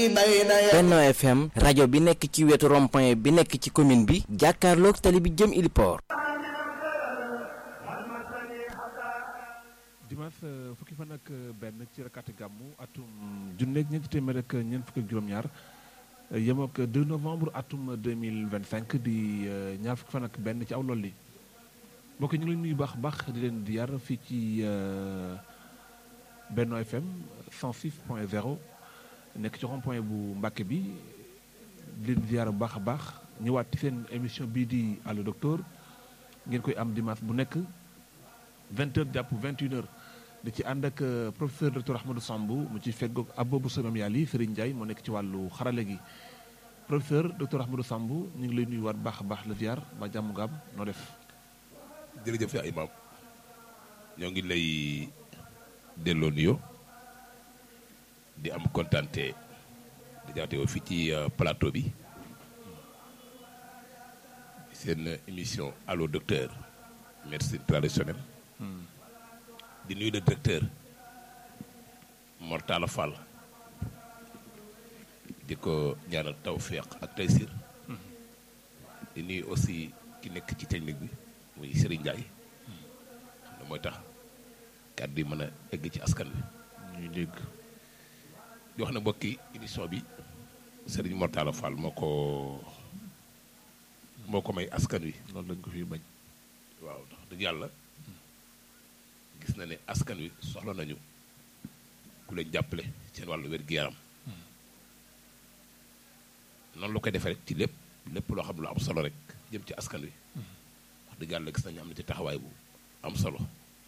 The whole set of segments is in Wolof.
Benno FM rajo bi nekk ci wetu rond-point bi nekk ci commune bi jàkkaarloog tali bi jëm Iliport. dimanche fukki fan ak benn ci rakkaati gàmmu atum junneeg ñeenti téeméer ak ñeent fukki ak juróom-ñaar yem ak 2 novembre atum 2025 di ñaar fukki fan ak benn ci aw lool li mbokk ñu ngi leen nuyu baax baax di leen di yar fii ci Benno FM 106.0 nekk ci rond point bu Mbàkke bi di leen di yar bu baax a baax ñëwaat ci seen émission bii di Allo Docteur ngeen koy am dimanche bu nekk 20h jàpp 21h di ci ànd ak professeur docteur Ahmadou Samb mu ci feggoog Abobou Samam Yàlli Serigne Ndiaye moo nekk ci wàllu xarale gi professeur docteur Ahmadou Samb ñu ngi lay nuyuwaat baax a baax la ziar ba jàmm gaam noo def. jërëjëf yaa imaam ñoo ngi lay delloo nuyoo di am kontante di jaxate fii ci plateau bi seen émission allo docteur médecine traditionnelle di nuyu le directeur Mortala Fall di ko ñaanal tawféex ak taysir di nuyu aussi ki nekk ci technique bi muy Serigne Ndiaye xam ne mooy tax kàddu yi mën a egg ci askan wi. ñuy dégg. di wax ne mbokki émission bi Serigne Mortala Fall moo ko moo ko may askan wi. loolu dañ ko fi bañ. waaw ndax dëgg yàlla gis na ne askan wi soxla nañu ku leen jàppale seen wàllu wér-gu-yaram noonu la koy defee rek ci lépp lépp loo xam ne lu am solo rek jëm ci askan wi. wax dëgg yàlla gis nañu am na ci taxawaay bu am solo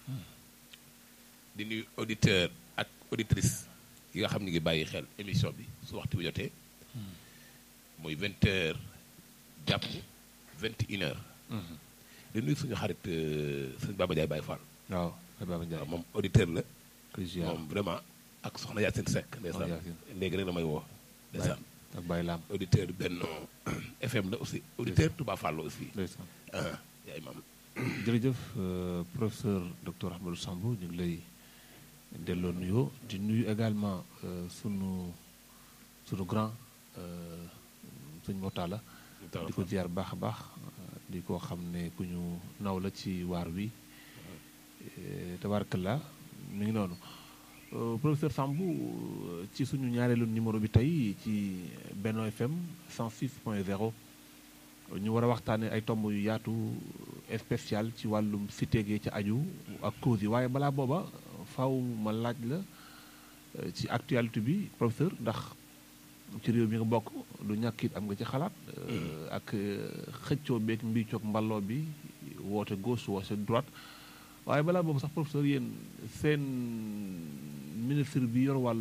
di nuyu auditeur ak auditrice yi nga xam ne ngi bàyyi xel émission bi su waxtu bi jotee muy vingt heures jàpp vingt et une heures di nuyu suñu xarit sëñ Baba Ndiaye Baye Fall waaw Baba Ndiaye moom auditeur la président moom vraiment ak soxna Yacine Seck ndeysaan léegi rek damay woo ndeysaan ak Baye Lam auditeur Benno FM la aussi auditeur Touba Fall la aussi ndeysaan yaa imaam jërëjëf professeur docteur Ahmadou Samb ñu ngi lay delloo nuyoo di nuyu également sunu sunu grand sëñ Mortala di ko ziar baax a baax di ko xam ne ku ñu naw la ci waar wi tabaarkalla mi ngi noonu professeur Samb ci suñu ñaareelu numéro bi tey ci Benno FM 106.0 ñu war a waxtaanee ay tomb yu yaatu spécial ci wàllum cité gi ca aju ak cause yi waaye balaa booba faw ma laaj la ci actualité bi professeur ndax ci réew mi nga bokk du ñàkk it am nga ci xalaat ak xëccoo beeg mbiicoog mballoo bi woote gauche woote droite waaye balaa boobu sax professeur yéen seen ministre bi yor wàllu